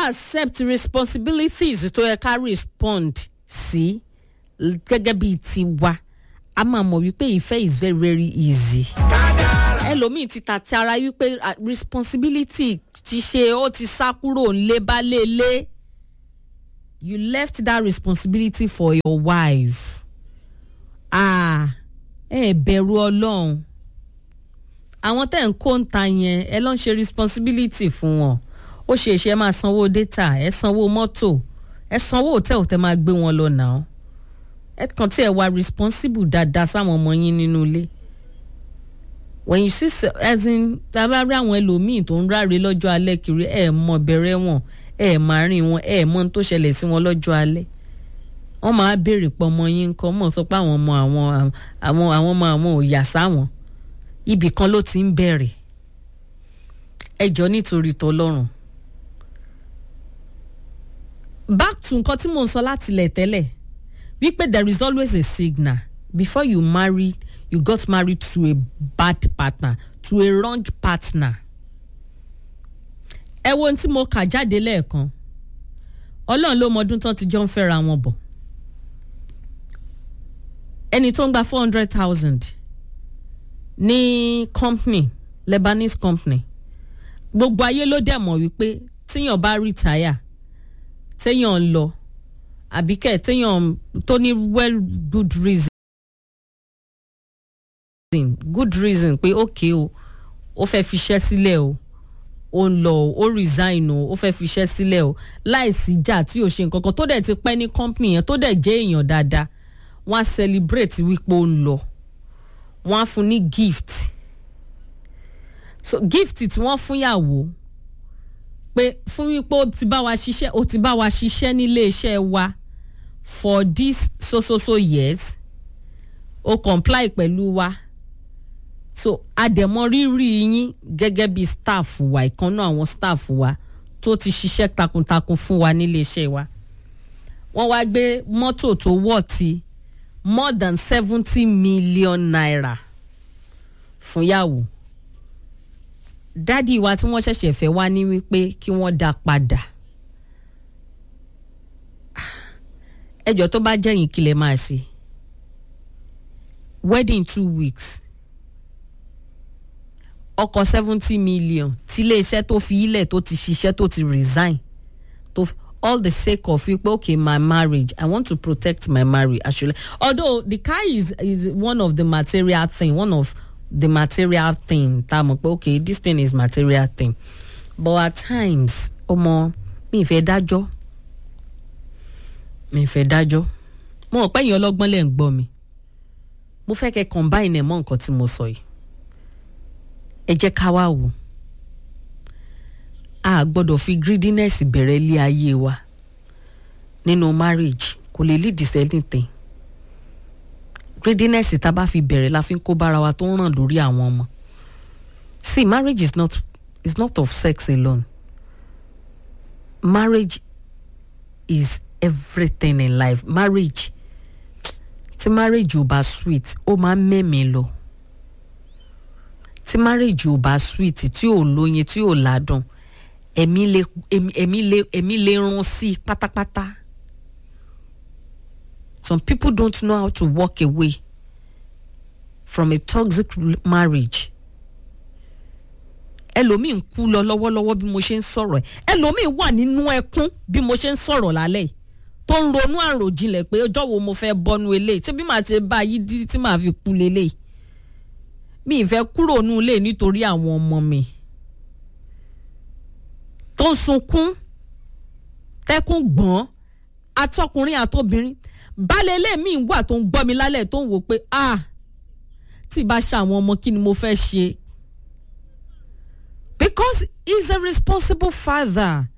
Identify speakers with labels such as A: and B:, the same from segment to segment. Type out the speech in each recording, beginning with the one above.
A: accept responsibilities tó yẹ ká respond sí gẹ́gẹ́ bíi tiwa a máa mọ̀ wípé ìfẹ́ is very very easy ẹlòmíì ti tàti ara wípé ah, responsibility ti ṣe ó ti sá kúrò ńlé bá lélẹ̀ you left that responsibility for your wife ah ẹ bẹ̀rù ọlọ́run àwọn tẹ̀ ń kó ń ta yẹn ẹ lọ́n ṣe responsibility fún wọn ó ṣe é ṣe ẹ máa sanwó data ẹ sanwó mọ́tò ẹ sanwó hòtẹ́ẹ̀lì tẹ́ máa gbé wọn lọ náà ẹ kàn tí ẹ wà responsible dáadáa sáwọn ọmọ yín nínú ilé when you see se- as in tábà rí àwọn ẹlòmíì tó ń ráre lọ́jọ́ alẹ́ kiri ẹ mọ bẹ̀rẹ̀ wọn ẹ máa rìn wọn ẹ mọ ohun tó ṣẹlẹ̀ sí wọn lọ́jọ́ alẹ́ wọ́n máa béèrè pọ̀ ọmọ yín nǹkan mọ̀ sọ pé àwọn ọmọ àwọn àwọn àwọn ọmọ àwọn ò yà sáwọn ibì kan ló ti ń bẹ̀rẹ̀ ẹ jọ nítorí tọlọ́run back to nǹkan tí mò ń sọ láti ilẹ̀ tẹ́lẹ̀ wípé there is always a signal before you marry you got married to a bad partner to a wrong partner ẹ wo ohun tí mo kà jáde lẹ́ẹ̀kan ọlọ́run ló mọ ọdún tán ti jọ ń fẹ́ra wọn bọ̀ ẹni tó ń gba four hundred thousand ní company lebanese company gbogbo ayé ló dẹ̀ mọ̀ wípé tíyàn bá retire téèyàn ń lọ àbí kẹ̀ téèyàn tó ní well good reason good reason pé okay o ó fẹ́ fiṣẹ́ sílẹ̀ o ó ń lọ o ó resign o ó fẹ́ fiṣẹ́ sílẹ̀ o láìsí ìjà tí ò ṣe nǹkan kan tó dẹ̀ ti pẹ́ ní company yẹn tó dẹ̀ jẹ́ èèyàn dáadáa wọ́n á celebrate wípé ó ń lọ wọ́n á fún ní gift so gift tí wọ́n fún yàwó pé fún wípé ó ti bá wa ṣiṣẹ́ ó ti bá wa ṣiṣẹ́ nílé iṣẹ́ wa for this so so so years ó comply pẹ̀lú wa so àdẹ̀mọ́ rírì yín gẹ́gẹ́ bí staff wa ìkànnú àwọn staff wa tó ti ṣiṣẹ́ takuntakun fún wa nílé iṣẹ́ wa wọ́n wá gbé mọ́tò tó wọ̀ ti more than seventy million naira fún yàwó dádì wa tí wọ́n ṣẹ̀ṣẹ̀ fẹ́ wá ní wípé kí wọ́n dá padà ẹjọ́ tó bá jẹ́yìn kí lè máa ṣe wedding two weeks ọkọ̀ seventy million tí iléeṣẹ́ tó fi ilẹ̀ tó ti ṣiṣẹ́ tó ti resign tó f- all the sake of wípé okay my marriage i want to protect my marriage actually although the car is is one of the material thing one of the material thing tá a mọ̀ pé okay this thing is material thing but at times ọmọ mi ì fẹ́ dájọ́ mi ì fẹ́ dájọ́ mo mọ̀ pé ẹ̀yin ọlọ́gbọ́n lẹ̀ ń gbọ́ mi mo fẹ́ kẹ́ combine ẹ̀ mọ́ nǹkan tí mo sọ yìí ẹ jẹ́ ká wá wò a gbọ́dọ̀ fi greediness bẹ̀rẹ̀ ilé ayé wa nínú marriage kò lè lead to anything greediness tá a bá fi bẹ̀rẹ̀ la fi ń kó bára wa tó ń ràn lórí àwọn ọmọ see marriage is not is not of sex alone marriage is everything in life marriage tí marriage ò bá sweet ó máa ń mẹ́mìí lọ tí marriage ò bá sweet tí ò lóyin tí ò ládùn ẹ̀mí lè ẹ̀mí ẹ̀mí lè ẹ̀mí lè run sí i pátápátá some people don't know how to walk away from a toxic r- marriage ẹlòmíì ń kú lọ lọ́wọ́lọ́wọ́ bí mo ṣe ń sọ̀rọ̀ ẹ̀ ẹlòmíì wà nínú ẹkún bí mo ṣe ń sọ̀rọ̀ lálẹ́ yìí tó ń ronú àròjinlẹ̀ pé ọjọ́ wo mo fẹ́ bọ́nu eléyìí tí bí màá ṣe bá yí dí tí màá fi kú lélẹ́yìí mi ì fẹ́ kúrò nínú ilé nítorí àwọn ọmọ mi tó ń sunkún tẹ́kún gbọ́n atọ́kùnrin àtobìnrin balẹ̀ ilé mi wà tó ń gbọ́ mi lálẹ́ tó ń wò pé ah tí ì bá ṣe àwọn ọmọ kí ni mo fẹ́ ṣe because he's a responsible father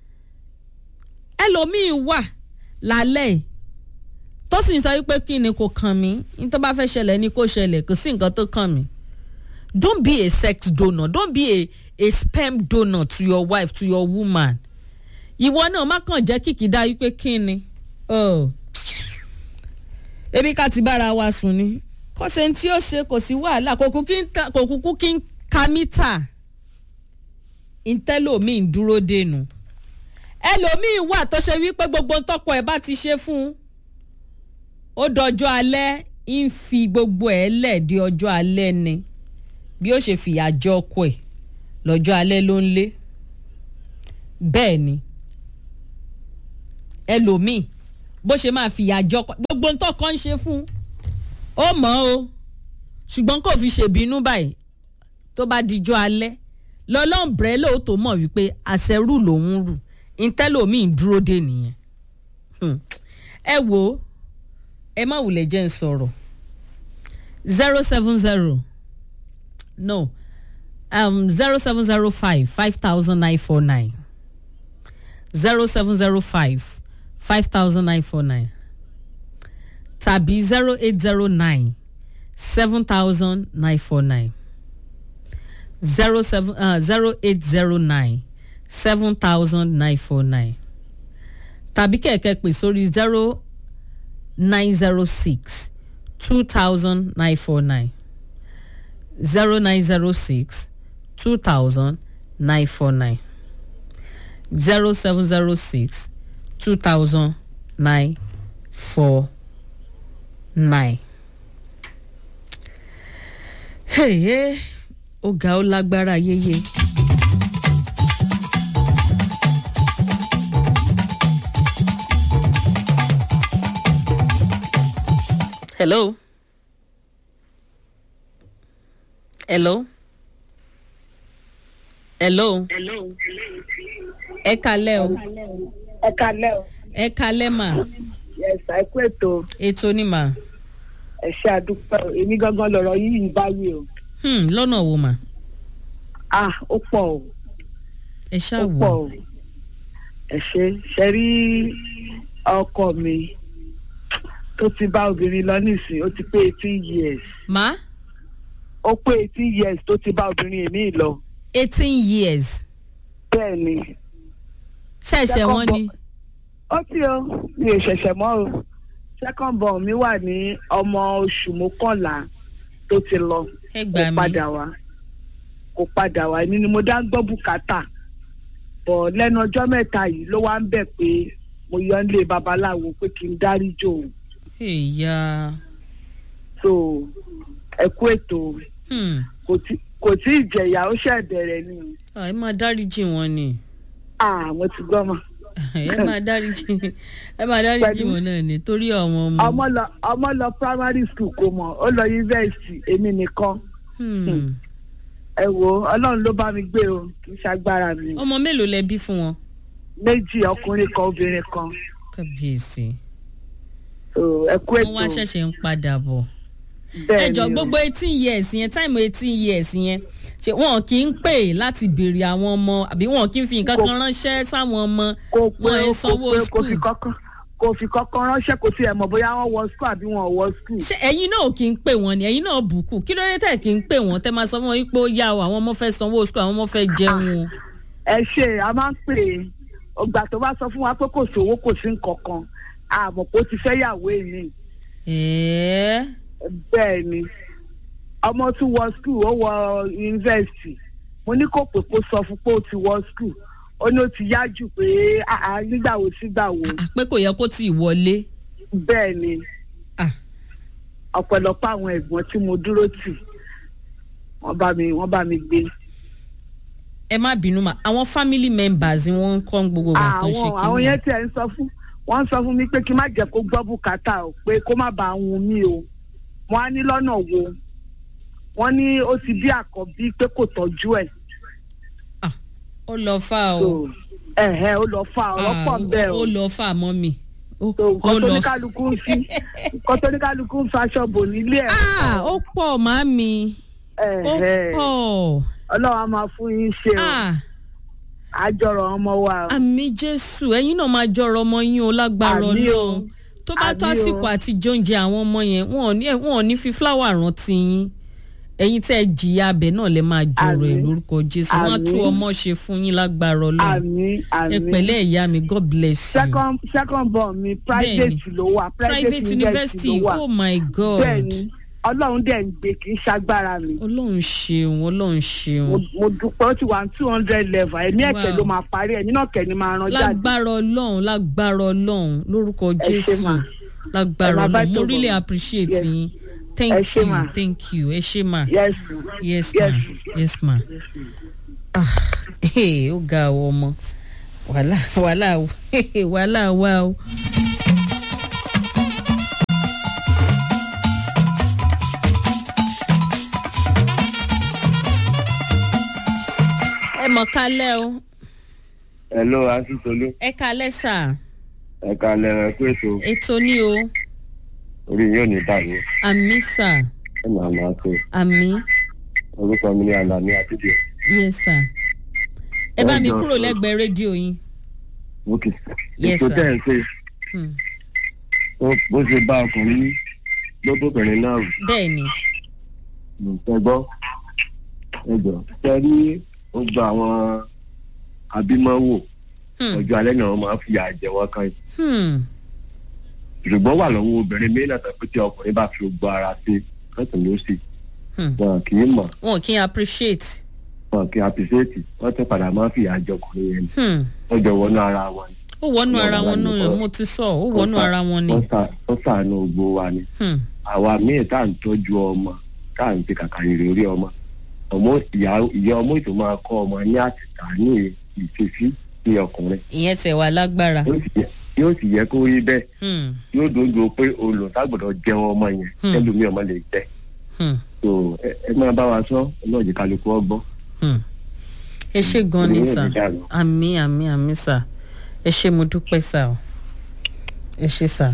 A: ẹlòmíì wà lálẹ́ yìí tó sì ń sọ wípé kí ni kò kàn mí ní tó bá fẹ́ ṣẹlẹ̀ ni kò ṣẹlẹ̀ kò sí nǹkan tó kàn mí don't be a sex donor don't be a a sperm donor to your wife to your woman ìwọ náà má kàn jẹ́ kìkì dá wípé kí ni oh. ebi ká ti bára wa sùn ni kò ṣe ní tí ó ṣe kò sí wàhálà kò kúkú kí ń ta- kò kúkú kí ń ka mítà ìtẹ́lòmíì ń dúró dènù ẹlòmíín wà tó ṣe wípé gbogbo ń tọkọ ẹ bá ti ṣe fún un ó dọjọ́ alẹ́ ń fi gbogbo ẹ̀ lẹ̀ di ọjọ́ alẹ́ ni bí ó ṣe fìyà jẹ ọkọ ẹ̀ lọ́jọ́ alẹ́ ló ń lé bẹ́ẹ̀ ni ẹlòmíín bó ṣe máa fìyà jẹ ọkọ gbogbo ń tọkọ ń ṣe fún un ó mọ̀ ọ́ ṣùgbọ́n kò fi ṣèbínú báyìí tó bá dijọ́ alẹ́ lọ́lọ́mbrẹ́ lóòótọ́ mọ̀ wípé àṣẹrù lòún rù ntẹ́lòmíì dúró dé nìyẹn ẹ wo ẹ má wulẹ̀ jẹ́ ń sọ̀rọ̀ zero seven zero no um, zero seven zero five five thousand nine four nine zero seven zero five five thousand nine four nine tàbí zero eight zero nine seven thousand nine four nine zero seven uh, zero eight zero nine seven thousand nine four nine tàbí kẹ̀kẹ́ pè sórí zero nine zero six two thousand nine four nine zero nine zero six two thousand nine four nine zero seven zero six two thousand nine four nine. Hey, hey ó ga ó lágbára yéye. hello. hello. hello. ẹ kalẹ́ o.
B: ẹ kalẹ́ o.
A: ẹ kalẹ́ mà.
B: yẹsà ẹ kú ètò
A: ètò ni mà.
B: ẹ ṣe àdúpẹ́ o èmi gangan lọ̀rọ̀ yìí báyìí o.
A: Hmm, lọ́nà wo mà.
B: ah ó pọ̀ o
A: ẹ ṣáà
B: ó
A: wò.
B: pọ̀ o ẹ ṣe ṣe rí ọkọ mi tó ti bá obìnrin lọ nísìnyí ó ti pé eighteen years
A: má
B: ó pé eighteen years tó ti bá obìnrin èmi lọ
A: eighteen years
B: bẹ́ẹ̀ ni.
A: ṣẹ̀ṣẹ̀ wọn ni.
B: ó tí o mi ò ṣẹ̀ṣẹ̀ mọ́ o second born mi wà ní ọmọ oṣù mọ́kànlá tó ti lọ
A: ẹ
B: kò
A: gbà mí.
B: padà wá kò padà wá èmi ni mo dá ń gbọ́ bùkátà bọ̀ lẹ́nu ọjọ́ mẹ́ta yìí ló wá ń bẹ̀ pé mo yọ nílé babaláwo pé kí n dáríjì òun
A: ìyá
B: so ẹ kú ètò
A: hmm.
B: kò tí kò tí ì jẹ̀yà ó ṣẹ̀ bẹ̀rẹ̀ ni o.
A: ẹ máa dáríjì wọn ni
B: ah mo ti gbọ́ mọ́
A: ẹ máa dáríjì ẹ máa dáríjì
B: Pẹ̀lú-
A: wọn náà ni torí àwọn ọmọ.
B: ọmọ lọ ọmọ lọ primary school kò mọ̀ ó lọ yunifásitì èmi nìkan
A: Hmm.
B: ẹ wo ọlọ́run ló bá mi gbé o kì í ṣagbára mi
A: ọmọ mélòó lẹ bí fún wọn.
B: méjì ọkùnrin kan obìnrin kan
A: kábíyèsí
B: so ẹ kú
A: wọn
B: ètò
A: wá ṣẹ̀ṣẹ̀ ń padà bọ̀.
B: bẹ́ẹ̀
A: ẹ jọ
B: ni o.
A: gbogbo eighteen years yẹn táìmù eighteen years yẹn ṣe wọn kì í pè láti béèrè àwọn ọmọ àbí wọn kì í fi nǹkan
B: Kò-
A: kan ránṣẹ́ sáwọn ọmọ
B: kò pé
A: wọn ẹ
B: o, kò
A: sanwó
B: pé o, kò
A: school.
B: fi kọ́kọ́ kò fi kọ́kọ́ ránṣẹ́ kò tiẹ̀ mọ̀ bóyá wọ́n wọ school àbí wọn ò wọ school.
A: ṣé ẹ̀yin náà kì í pè wọ́n ni ẹ̀yin náà bùkù kí ló dé tẹ̀ kì í pè wọ́n tẹ́ máa sọ fún wọn wípé ó yá o àwọn ọmọ fẹ́ sanwó school àwọn ọmọ fẹ́ jẹun o.
B: ẹ ṣe a máa ń pè é ọgbà tó bá sọ fún wa pé kò sówó kò sí nǹkan kan àmọ́ pé ó ti fẹ́ yàwó èmi
A: ẹ̀ẹ́
B: bẹ́ẹ̀ ni ọmọ tún wọ school ó wọ yunifásitì mo ní kò pé kó sọ fún pé ó ti wọ school ó ní ó ti yá jù pé àá nígbà wo sígbà wo
A: pé kò yẹ kó tì í wọlé.
B: bẹ́ẹ̀ ni
A: Ah.
B: ọ̀pọ̀lọpọ̀ àwọn ẹ̀gbọ́n tí mo dúró tì wọ́n bá mi wọ́n bá mi gbé.
A: ẹ má bínú mà àwọn family members ni wọ́n ń kọ́ gbogbo ìgbà tó ń ṣe
B: àwọn àwọn
A: kí
B: yẹn tiẹ̀ ń sọ fún wọ́n ń sọ fún mi pé kí n má jẹ́ kó gbọ́ bùkátà o pé kó má bàa hun mí o wọ́n á ní lọ́nà wo wọ́n ní ó ti bí àkọ́bí pé kò tọ́jú ẹ̀
A: ó lọ fà o.
B: so ẹ̀hẹ́ ó lọ fa ọ̀rọ̀ pọ̀ ń bẹ́ẹ̀ o
A: ó lọ fà mọ́ mi. ó
B: so nǹkan tó
A: lọ
B: ní kálukú ń fi nǹkan tó ní kálukú ń faṣọ bò nílé ẹ̀
A: ah ó pọ̀ màmí ó
B: ẹ̀hẹ́
A: pọ̀
B: ọlọ́run á máa fún yín ṣe o
A: ah
B: àjọrọ̀ ọmọ wa o.
A: àmì jésù ẹ̀yin náà máa jọrọ ọmọ yín o lágbára
B: Àmì o.
A: ọlọ́run tó bá tó
B: Àmì o.
A: àsìkò àti jóúnjẹ àwọn ọmọ yẹn wọn ò ní wọn ò ní fi fúláwà rántí yín ẹ̀yin tẹ́ ẹ jìyà abẹ náà lè máa jọrọ ẹ
B: Àmì.
A: lórúkọ jésù wọn á
B: Àmì.
A: tú ọmọ ṣe fún yín lágbára ọlọ́run
B: àmì àmì
A: ẹ pẹ̀lẹ́ ìyá mi god bless you
B: second second born mi private ló wà private,
A: private university
B: ló wà
A: oh my god
B: bẹ́ẹ̀ni ọlọ́run dẹ̀ ń gbé kì í ṣagbára mi
A: ọlọ́run ṣeun ọlọ́run ṣeun
B: mo mo dúpẹ́ ó ti wà ní two hundred level ẹ̀mí ẹ̀kẹ́
A: Wow.
B: ló máa parí ẹ̀ nínú ọ̀kẹ́ ni máa rán jáde
A: lágbára ọlọ́run lágbára ọlọ́run lórúkọ
B: Ẹ ṣé
A: jésù
B: mà.
A: lágbára
B: Ẹ máa bá
A: ọlọ́run mo
B: jọ̀bọ̀.
A: really appreciate
B: Yes.
A: yín
B: Ẹ
A: thank
B: ṣé
A: you
B: mà.
A: thank you ẹ ṣé mà
B: yes
A: yes ma
B: Yes.
A: yes ma ah eh, ó ga ọ ọmọ wàhálà wàhálà wàhálà wà o. ẹ mọ̀ kálẹ̀ o
C: hello asitolu
A: ẹ kálẹ̀ sà
C: ẹ̀ka lẹ́rẹ̀ pé ètò
A: ètò ní o
C: orí yóò ní dàrú
A: àmì sà
C: ẹ máa máa tó
A: àmì
C: orúkọ mi ní alani àtijọ́
A: yes sà ẹ bá mi
C: Ẹ jọ̀ọ́.
A: kúrò lẹ́gbẹ̀ẹ́ rédíò yín
C: òkè
A: Yes,
C: ètò
A: sir.
C: tẹ̀ ń ṣe
A: Hmm.
C: ó- bó ṣe bá ọkùnrin ní lóbóbìnrin náà rù
A: bẹ́ẹ̀ ni
C: ẹ gbọ́ ẹ jọ ṣe rí ó gba àwọn abímọ́wò
A: Hmm.
C: ọjọ́ alẹ́ náà wọ́n máa fi àjẹ wọn kan yìí
A: Hmm.
C: ṣùgbọ́n wà lọ́wọ́ obìnrin mí náà tàbí tí ọkùnrin bá fi gbọ́ ara sí lọ́sùn ló sì
A: Hmm.
C: wọn kì í mọ̀
A: wọn kì í appreciate.
C: wọn kì í àpèsèètì wọ́n tẹ́ padà máa fi àjẹ ọkùnrin yẹn
A: Hmm.
C: wọ́n jọ wọnú ara wọn ni.
A: ó wọnú
C: Wọ́n
A: ara
C: wà
A: wọn
C: ní
A: náà
C: ọ̀rọ̀.
A: mo ti sọ ó wọnú ara wọn ni.
C: wọ́n sà- wọ́n sàánú gbogbo wa ni
A: Hmm.
C: àwa míì tá à ń tọ́jú ọmọ tá à ń ti kàkà rere orí ọmọ ọmọ ìyá ìyá ọmọ ètò máa kọ́ ọmọ ní àtìkà ní ìfẹ́sí ní ọkùnrin
A: ìyẹn tẹ̀ wá lágbára.
C: Yóò sì yẹ- yóò sì yẹ kó rí bẹ́ẹ̀
A: Hmm.
C: yóò dojú pé olùtàgbọ̀dọ̀ jẹun ọmọ yẹn
A: Hmm.
C: ẹlòmíì ọmọ lè jẹ
A: Hmm.
C: so ẹ ẹ máa bá wa sọ ọlọ́ọ̀jẹ̀ kálukú ọgbọ́n
A: Hmm. ẹ ṣe gan ni
C: Ènìyàn
A: sà
C: ò ní dàrú.
A: àmì àmì àmì sà ẹ ṣe mo dúpẹ́ sà o ẹ ṣe sà.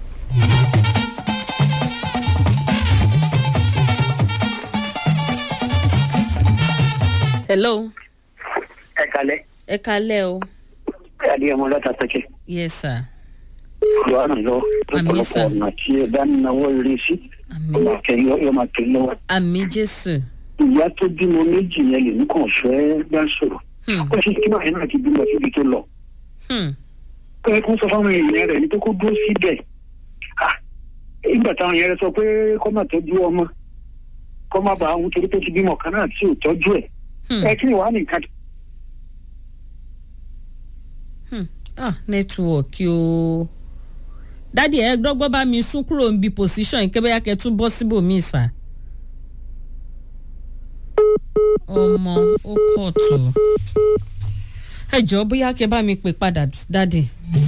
A: hello
D: ẹ kalẹ
A: ẹ kalẹ́ o
D: adé ọmọ lọta pẹkẹ
A: yes sir
D: yóò ràn lọ
A: Àmín,
D: lọpọlọpọ
A: sir.
D: ọ̀nà tí ẹ bá náwó rí sí
A: àmì
D: ọmọ akẹyìn yóò máa tẹ̀lé lọ́wọ́.
A: àmì jésù.
D: ìyá tó bímọ méjì yẹn lèmi kàn fẹ́ bá sọ̀rọ̀
A: Hmm.
D: ó ṣe kí báyìí náà ti bímọ síbi tó lọ.
A: Hmm.
D: pé kó sọ fáwọn èèyàn rẹ̀ ní pé kó dúró síbẹ̀. Ah, ìgbà táwọn yẹn sọ pé kó má tọ́jú ọmọ kó má bàa ń torí pé ti bímọ kan náà tí ò tọ́jú ẹ̀.
A: Hmm.
D: ẹ kí ni wàá nìkan
A: Hmm. ah nẹ́tíwọ̀kì o dádì ẹ dọ́gbọ́n bá mi sún kúrò níbi pòsíṣàn yìí kébéyà kẹ́ tún bọ́ síbòmíì sà. ọmọ ó kọ̀ tó ẹ jọ̀ọ́ bóyá kẹ́ bá mi pè padà dádì.